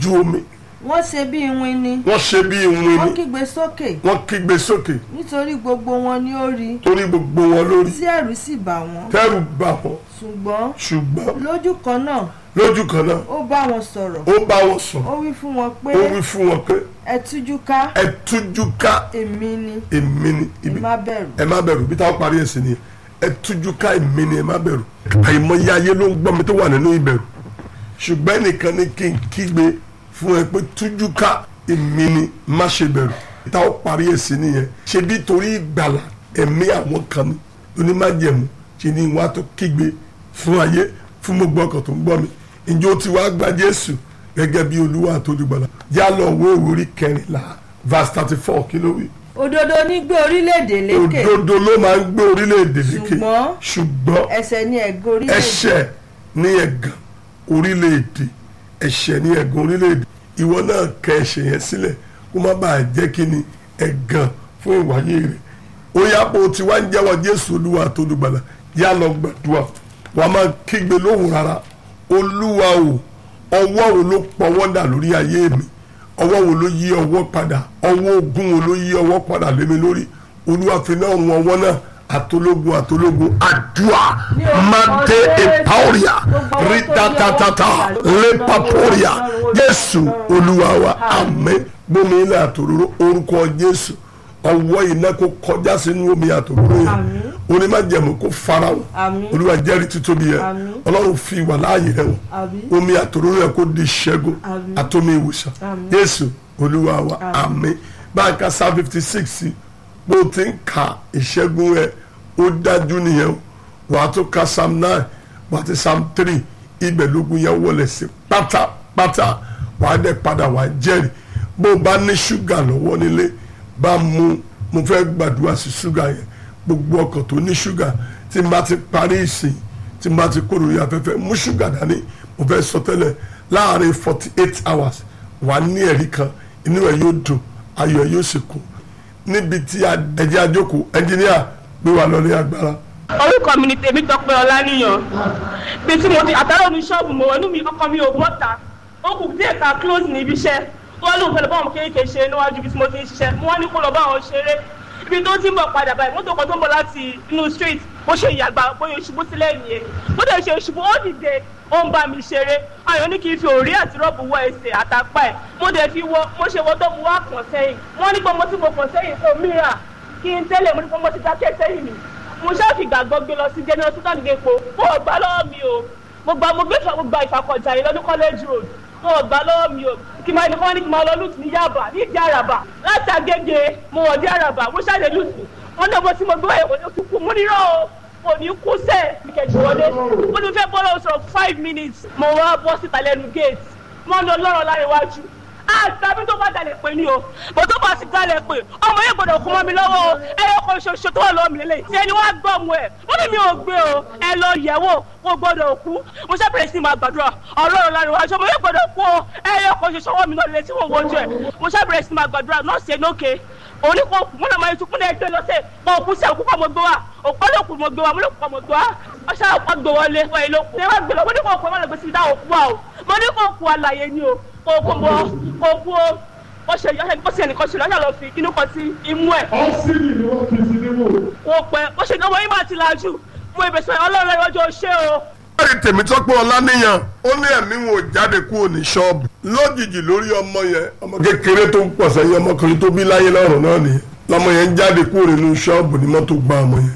lójú omi wọ́n ṣe bí iwin ni wọ́n ṣe bí ìwìn wọ́n ni kígbe sókè wọ́n kígbe sókè nítorí gbogbo wọn ni ó rí torí gbogbo wọn lórí tí ẹ̀rù sì bà wọ́n tẹ́rù bà wọ́n ṣùgbọ́n ṣùgbọ́n lójú kan náà lójú kan náà ó bá wọn sọ̀rọ̀ ó bá wọn sọ ó wí fún wọn pé ó wí fún wọn pé ẹ tújú ká ẹ tújú ká èmi ni èmi ni ẹ ibi má bẹ̀rù ẹ má bẹ̀rù bí táwọn parí ẹ̀sìn ni ẹ tújú ká èmi ni ẹ má bẹ̀rù àìmọye ayé ló ń gbọ́ mi tó wà nínú ìbẹ̀rù ṣùgbọ́n ẹnìkan ní kí n kígbe fún ẹ pé tújú ká èmi ni má ṣe bẹ̀rù bí táwọn parí ẹ̀sìn nìyẹn ṣe bí torí ìgbàlà ẹ̀mí àwọn kan ní onímájẹ̀mú ṣe ni wọ́n á tó kígbe fún ayé fún gbogbo ọkàn tó ń gbọ́ mi ǹjẹ́ ó ti wá gba Jésù gẹ́gẹ́ bí Olúwa àtolùgbàlà yá lọ wo ìwúrí kẹrìnlá verse thirty four kí ló wí òdodo ní gbé orílẹ̀-èdè lékè òdodo ló máa ń gbé orílẹ̀-èdè lékè Ṣùgbọ́n- ṣùgbọ́n ẹsẹ̀ ní ẹ̀gọ́ orílẹ̀-èdè ẹ̀ṣẹ̀ ní ẹ̀gàn orílẹ̀-èdè ẹ̀ṣẹ̀ ní ẹ̀gàn orílẹ̀-èdè ìwọ náà kẹ ẹ̀ṣẹ̀ yẹn sílẹ̀ kó má bàa jẹ́ kí ni ẹ̀gàn fún ìwáyé rẹ̀ ó yá pé o ti wá ń jẹ́wọ́ Jésù Olúwa tó dùgbàlà yá lọ gbàdúrà wàá máa kígbe lóhùn rárá Olúwa o ọwọ́ wo ló pọwọ́ dà lórí ayé mi ọwọ́ wo ló yí ọwọ́ padà ọwọ́ ogun wo ló yí ọwọ́ padà lé mi lórí Olúwa fi náà rún ọwọ́ náà àtológun àtológun àdúrà Ní orúkọ mante Jésù. epauria Gbogbo ọwọ́ tó ritatatata yí ọwọ́ padà lepaporia lórí Jésù Olúwa wa àmín gbómi ilẹ̀ àtòróró orúkọ Jésù ọwọ́ iná kó kọjá sínú omi àtòróró yẹn Àmín. onímọ̀jẹ̀mú kó farahàn Àmín. Olúwa jẹ́rìí títóbi yẹn Àmín. Ọlọ́run fi wà láàyè rẹ̀ wọ̀ Àmín. omi àtòróró yẹn kó di ìṣẹ́gun Àmín. àtomi ìwòsàn Àmín. Jésù Olúwa wa àmín báńkà sáà fifty six bó o ti ń ka ìṣẹ́gun rẹ̀ ó dájú nìyẹn o wàá tó ka psalm nine wàá ti psalm three ibẹ̀ lógun yẹn wọlé sí pátápátá wàá dẹ̀ padà wàá jẹ́rìí bó o bá ní ṣúgà lọ́wọ́ nílé bá mu mo fẹ́ gbàdúrà sí ṣúgà yẹn gbogbo ọkàn tó ní ṣúgà tí n bá ti parí ìsìn tí n bá ti kó lórí afẹ́fẹ́ mú ṣúgà dání mo fẹ́ sọ tẹ́lẹ̀ láàrin forty eight hours wà ní ẹ̀rí kan inú ẹ̀ yóò dùn ayọ̀ ẹ̀ yóò sì kún níbi tí a- ẹ̀jẹ̀ àjókòó ẹnjìníà gbé wa lọ ní agbára. orúkọ mi ni tèmi tọpẹ ọlánìyàn bí tí mo ti àtàrà omi ṣọ́ọ̀bù mo inú mi ọkọ mi ò bọ́ta ó kù díẹ̀ ká close níbi iṣẹ́ wọ́n lóun fẹ́ lọ bá àwọn kéékèèké ṣe níwájú ibi tí mo ti ń ṣiṣẹ́ mo wá ní kó lọ bá àwọn ṣeré ibi tó ti ń bọ̀ padà báyìí mọ́tò kan tó ń bọ̀ láti inú street bó ṣe ìyàgbá bóyá ṣubú sílẹ̀ nìyẹn bó dẹ̀ ṣe ṣubú ó dìde ó ń bá mi ṣeré ayọ̀ ní kí n fi òrí àti rọ́ọ̀bù wọ ẹsẹ̀ àtàpá ẹ̀ mo dẹ̀ fi wọ mo ṣe wọ tó mo wá kàn sẹ́yìn wọ́n ní pé mo ti mo kàn sẹ́yìn fún mìíràn kí n tẹ́lẹ̀ mo ní pé mo ti dákẹ́ sẹ́yìn mi mo ṣáà fi gbàgbọ́ gbé lọ sí general sultan gẹ̀ẹ́pọ̀ mo ò gbà lọ́wọ́ mi o mo gba mo gbé ìfà mo gba ìfàkọ̀jà yìí lọ́dún college road mo ò gbà lọ́wọ́ mi o kí n máa ní kí wọ́n ní kí n máa lọ lùtù ní yaba ní ìdí àràbà láti agége mo wọ̀ dí àràbà mo ṣáà lè lùtù wọ́n ní ọmọ tí mo gbé wáyé wọ́n ní oṣù kú mo nírọ̀ o mo ní kú sẹ́ẹ̀ ní kẹ̀jù wọlé mo ní fẹ́ bọ́ lọ́wọ́ sọ̀rọ̀ five minutes mo wá bọ́ síta lẹ́nu gate mo ń lọ lọ́rọ̀ lára iwájú àtàbí tó bá dalẹ̀ pé ní o bó tó bá sì dalẹ̀ pé ọmọ yẹn gbọ́dọ̀ kú mọ́ mi lọ́wọ́ o ẹyọ kan ṣoṣo tó wà lọ́wọ́ mi lélẹ̀ tí ẹni wá gbọ́ ọmọ ẹ̀ wọ́n ní mi ò gbé o ẹ lọ yẹ̀ wò kó gbọ́dọ̀ kú mo ṣe bẹ̀rẹ̀ sí máa gbàdúrà ọlọ́run lára iwájú ọmọ yẹn gbọ́dọ̀ kú o ẹyọ kan ṣoṣo wọ́n mi náà lélẹ̀ tí wọ́n wojú ẹ̀ mo ṣe bẹ̀rẹ̀ sí máa gbàdúrà nọ́ọ̀sì ẹ̀ lókè òní kò kú múnà máa tukú náà gbé lọ́sẹ̀ kò kú sẹ́ òkú kọ́ mo gbé wa òkú ló kù mo gbé wa mo ló kù kọ́ mo gbé wa wọ́n ṣáà kọ́ gbé wọlé wọ́n èlò kù. ṣé wàá gbé lọ mo ní kò kú ẹ má lọ gbé síbi táwọn kú wa o mo ní kò kú àlàyé ni o kò kú mo kò kú o ó ṣe yọ ó ṣe ẹnìkan ṣe lọ́jà lọ fi inú kan sí imú ẹ̀. ọ́sìnì ni wọ́n fi sí nímú. wọ́n pẹ́ ó ṣe ìdánwò yín máa ti lajú mo ìbẹ̀sẹ̀ ọlọ́run ẹ̀rọ ṣe o. lórí tèmítọ́pẹ́ ọláníyàn ó ní ẹ̀mí wọn ò jáde kúrò ní ṣọ́ọ̀bù lójijì lórí ọmọ yẹn ọmọ kékeré tó ń pọ̀ sẹ́yìn ọmọkùnrin tó bí láyé lọ́rùn náà nìyẹn lọmọ yẹn ń jáde kúrò nínú ṣọ́ọ̀bù ní mọ́tò gba ọmọ yẹn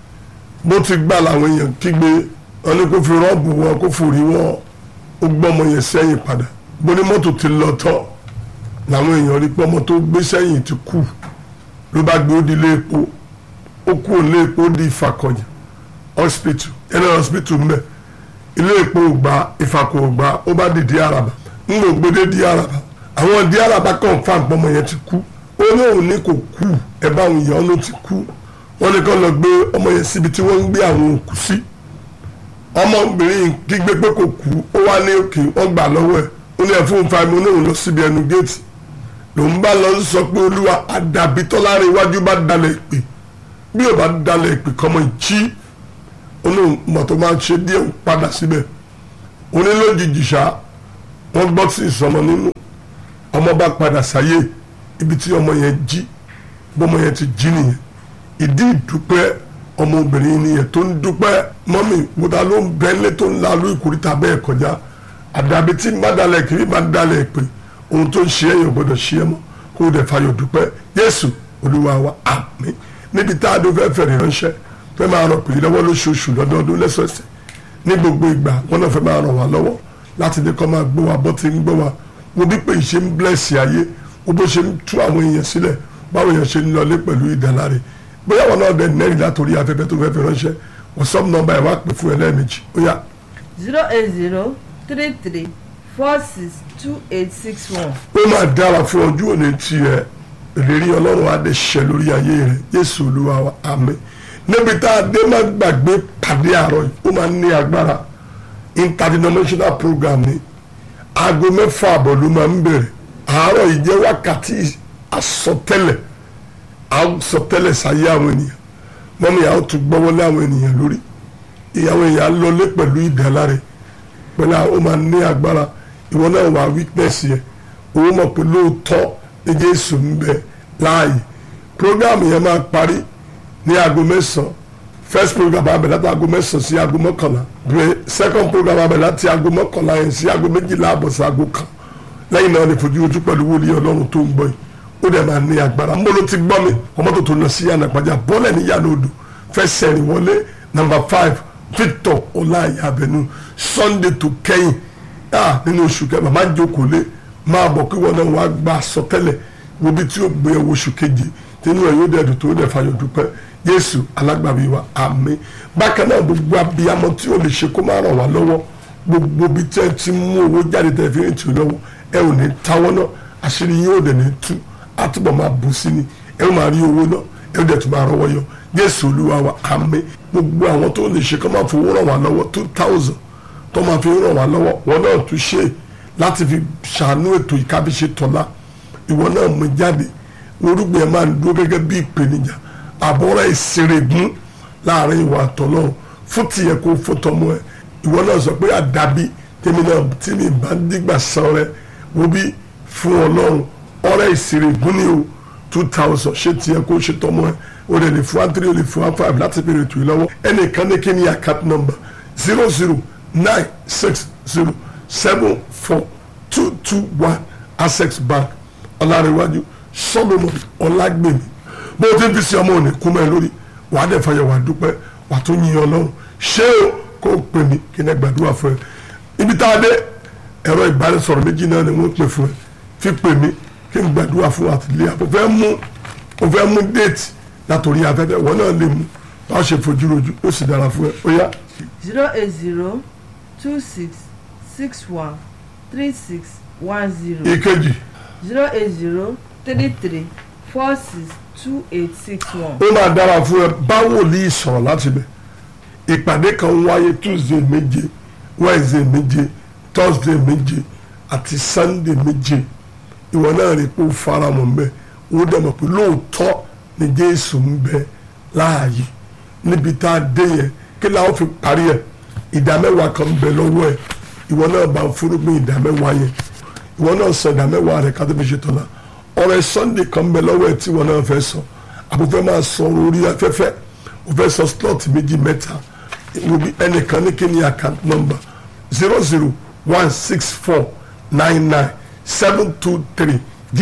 bó ti gbà làwọn èèyàn kígbe wọn ní kó fi rọ́ọ̀bù wọn kó forí wọn ó gbọ́ ọmọ yẹn sẹ́yìn padà bó ní mọ́tò ti lọ tọ́ làwọn èèyàn rí pé ọmọ tó gbé sẹ́yìn ti kú ló bá gbé ó di ilé epo ó kú ilé epo ó di ìfàkọ̀yà hospital ẹnì hospital mbẹ ilé epo ògbà ìfàkọ̀ ògbà ó bá di di araba ń lò gbédé di araba àwọn di araba confam pọmọ yẹn ti kú ó ní òun ní kò kú ẹ bá àwọn èèyàn ló ti kú wọn ní kàn lọ gbé ọmọ yẹn síbi tí wọ́n ń gbé àwọn òkú sí ọmọbìnrin yìí kígbe pé kò kú ó wá ní òkè wọ́n gbà lọ́wọ́ ẹ̀ ó ní ẹ̀fún fàmì oníhùn lọ síbi ẹnu géètì lòun bá lọ sọ pé olúwa àdàbí tọ́lára iwájú bá dalẹ̀ ìpè bí ò bá dalẹ̀ ìpè kọ́mọ jí olóhùn mọ̀tò máa ń ṣe díẹ̀ ń padà síbẹ̀ onílójijì ṣá wọ́n gbọ́ sí ìsọmọ nínú ọmọ bá padà sáyé ibi tí ọmọ yẹn jí bọ́mọ yẹn ti jí nìyẹn ìdí ìdúpẹ́ ọmọbìnrin nìyẹn tó ń dúpẹ́ mọ́mì wòtá ló ń bẹ́ńlẹ̀ tó ń lalú ìkórìtà bẹ́ẹ̀ kọjá àdàbí tí má dalẹ̀ kiri má dalẹ̀ pé ohun tó ń ṣe ẹ̀yọ̀ gbọ́dọ̀ ṣe é mọ́ kó o dẹ̀ fayọ̀ dúpẹ́ Jésù Olúwa wa àmín níbi tá a dó fẹ́ fẹ̀rẹ̀ ránṣẹ́ fẹ́ máa rọ pèlè lọ́wọ́ lóṣooṣù lọ́dọọdún lẹ́sọ̀ọ̀sẹ̀ ní gbogbo ìgbà wọn náà fẹ́ máa ràn wá lọ́wọ́ láti ní kọ́ máa gbọ́ wa bọ́ ti ń gbọ́ wa wo bí pé ìṣe ń blẹ̀sì ayé wo bó ṣe ń tú àwọn èèyàn sílẹ̀ báwo èèyàn ṣe ń lọlé pẹ̀lú ìdáláre bóyá wọn náà dẹ̀ nẹ́rìí látòrí afẹ́fẹ́ tó fẹ́ fi ránṣẹ́ wọ́sọ́ọ̀mù nọ́mbà ẹ̀ wá pè fún ẹ lẹ́ẹ̀mejì ó yá zero eight zero three three four six two eight six one. ó máa dára fún ọjọ́ òní tiẹ̀ ìlérí ọlọ́run á dé ṣẹ lórí ayé rẹ̀ Jésù Olúwa wa àmín níbi tá a dé má gbàgbé pàdé àárọ̀ yìí ó máa ń ní agbára interdenominational program ni aago mẹ́fà àbọ̀ ló máa ń bẹ̀rẹ̀ àárọ̀ yìí jẹ́ wákàtí àsọtẹ́lẹ̀ àsọtẹ́lẹ̀ sáyé àwọn ènìyàn mọ́mí àwọn tún gbọ́wọ́lé àwọn ènìyàn lórí ìyàwó èèyàn lọlé pẹ̀lú ìdáláre pẹ̀lú àwọn ó máa ní agbára ìwọ náà wà weakness yẹ owó mọ̀ pé lóòótọ́ ní Jésù ń bẹ láàyè program yẹn máa parí ní aago mẹ́sàn-án first program abẹ láti aago mẹ́sàn-án sí aago mọ́kànlá bẹ́ẹ̀ second program abẹ láti aago mọ́kànlá yẹn sí aago méjìlá àbọ̀ sí aago kan lẹ́yìn náà ní fojú ojú pẹ̀lú wòlíì ọlọ́run tó ń gbọ́ yìí ó dẹ̀ máa ní agbára mbolo ti gbọ́ mi ọmọ tó tó lọ sí yànnà pàjá bọ́lẹ̀ ní yànnà odò fẹ́ sẹ́rìn wọlé number five Victor ọláyà abẹnú Sunday tó kẹ́yìn ah nínú oṣù kẹfà máa ń jókòó lé máa bọ̀ kí wọn náà wàá gba àsọtẹ́lẹ̀ wo bí tí ó gbé ẹwọ oṣù keje tínú ẹ yóò dẹ̀dùn tó dẹ̀ fàyọ̀ dúpẹ́ Jésù alágbàbí wa àmín bákan náà gbogbo abiyamọ tí ó lè ṣe kó má ràn wá lọ́wọ́ gbogbo bí tẹ́ ti mú owó jáde tẹ́ fi ń tì lọ́wọ́ ẹ ò ní táwọ́ náà àṣírí yóò dẹ̀ ní tú àtúbọ̀ máa bù sí ni ẹ ó máa rí owó náà ẹ ó dẹ̀ tún máa rọwọ́ yọ Jésù Olúwa wa àmín gbogbo àwọn tó lè ṣe kó máa fowó ràn wá lọ́wọ́ two thousand tó máa fi ràn wá lọ́wọ́ wọn náà tún ṣe láti fi ṣàánú ètò ìkábíṣe tọ́lá ìwọ náà mú jáde orúgbìn ẹ máa ń dúró gẹ́gẹ́ bí ìpèníjà àbọ̀rọ̀ ìṣerégún láàrin ìwà àtọ̀lọ́run fún tiẹ̀ kó fún tọmọ ẹ ìwọ náà sọ pé àdàbí tèmi náà tí mi bá ń dìgbà san rẹ wo bí fún ọlọ́run ọ̀rẹ́ ìṣerégún ni o two thousand ṣé tiẹ̀ kó ṣe tọmọ ẹ o lè lè fún one three o lè fún one five láti bèrè ètò yìí lọ́wọ́ ẹnìkan ní kí ni account number zero zero nine six zero seven four two two one access bank ọlárẹ̀wájú solomon ọlágbèmí bó o ti ń fi sí ọmọ òní kú mẹ́ lórí wàá dẹ̀ fàyẹ̀ wàá dúpẹ́ wàá tún yin ọlọ́run ṣé o kó o pè mí kí n ẹ gbàdúrà fún ẹ ibi tá a dé ẹ̀rọ ìbánisọ̀rọ̀ méjì náà ni wọ́n pè fún ẹ fi pè mí kí n gbàdúrà fún àtìlẹ́yà o fẹ́ mú o fẹ́ mú déètì látòrí afẹ́fẹ́ wọn náà lè mú wàá ṣe fojú rojú ó sì dára fún ẹ ó yá zero eight zero two six six one three six one zero ìkejì zero eight zero three three four six two eight six one. ó máa dára fún ẹ bá wòlíì sọ̀rọ̀ láti bẹ̀ ìpàdé kan ń wáyé tuesday méje wednesday méje thursday méje àti sunday méje ìwọ náà rí pé ó fara mọ́ mbẹ́ ó dẹ̀ mọ̀ pé lóòótọ́ ni jésù ń bẹ láàyè níbi tá a dé yẹn kí làwọn fi parí ẹ̀ ìdá mẹ́wàá kan ń bẹ lọ́wọ́ ẹ̀ ìwọ náà bá ń fúrúgbìn ìdá mẹ́wàá yẹn ìwọ náà sọ ìdá mẹ́wàá rẹ̀ ká tó fi ṣe tọ́lá ọ̀rẹ́ sunday kan ń bẹ lọ́wọ́ ẹ̀ tí ìwọ náà fẹ́ sọ àbúfẹ́ máa sọ orí afẹ́fẹ́ o fẹ́ sọ slot méjì mẹ́ta wo bí ẹnìkan ní kí ni account number zero zero one six four nine nine seven two three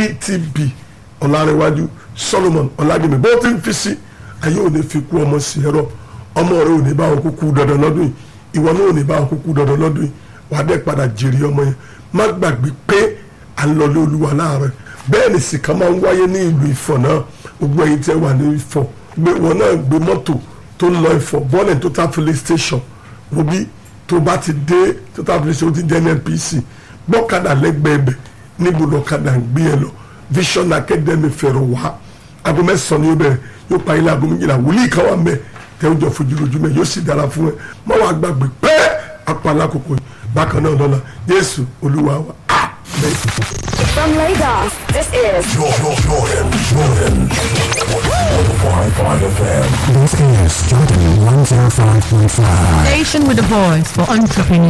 gtb ọ̀làrẹ̀wájú solomon ọ̀làgbẹ̀mí bó ti ń fi sí ayé ò ní fi kú ọmọ sí ẹ̀rọ ọmọ rẹ ò ní bá wọn kúkú dandan lọ́dún yìí ìwọ náà ò ní bá wọn kúkú dandan lọ́dún yìí wàá dẹ́ padà jèrè ọmọ yẹn má gbàgbé pé à ń lọlé olúwa láàárọ̀ bẹ́ẹ̀ ni sìkà máa ń wáyé ní ìlú ìfọ̀ náà gbogbo ẹ̀yin tẹ́ wà ní ìfọ̀ gbé wọn náà gbé mọ́tò tó ń lọ ìfọ̀ bọ́ọ̀lù total filling station wọ́bí tó bá ti dé total filling station ti jẹ́ NNPC gbọ́kadà lẹ́gbẹ̀ẹ́ bẹ̀ níbo lọ́kadà ń gbé ẹ lọ Vision Academy fẹ̀rọ̀ wá aago mẹ́sàn-án ni ó bẹ̀rẹ̀ yóò pa ilé aago méjìlá wòlíì kan wà mẹ́ tẹ́ ó jọ fojú lójú mẹ́ yóò sì dára fún ẹ má wàá gbàgbé pẹ́ apá alákòókò yìí bákan náà lọ́la Jésù Olúwa wa amen. From Lagos, this is Jordan, Jordan, Jordan. 105.5 FM. This is Jordan 105.5. Station with a voice for entrepreneurs.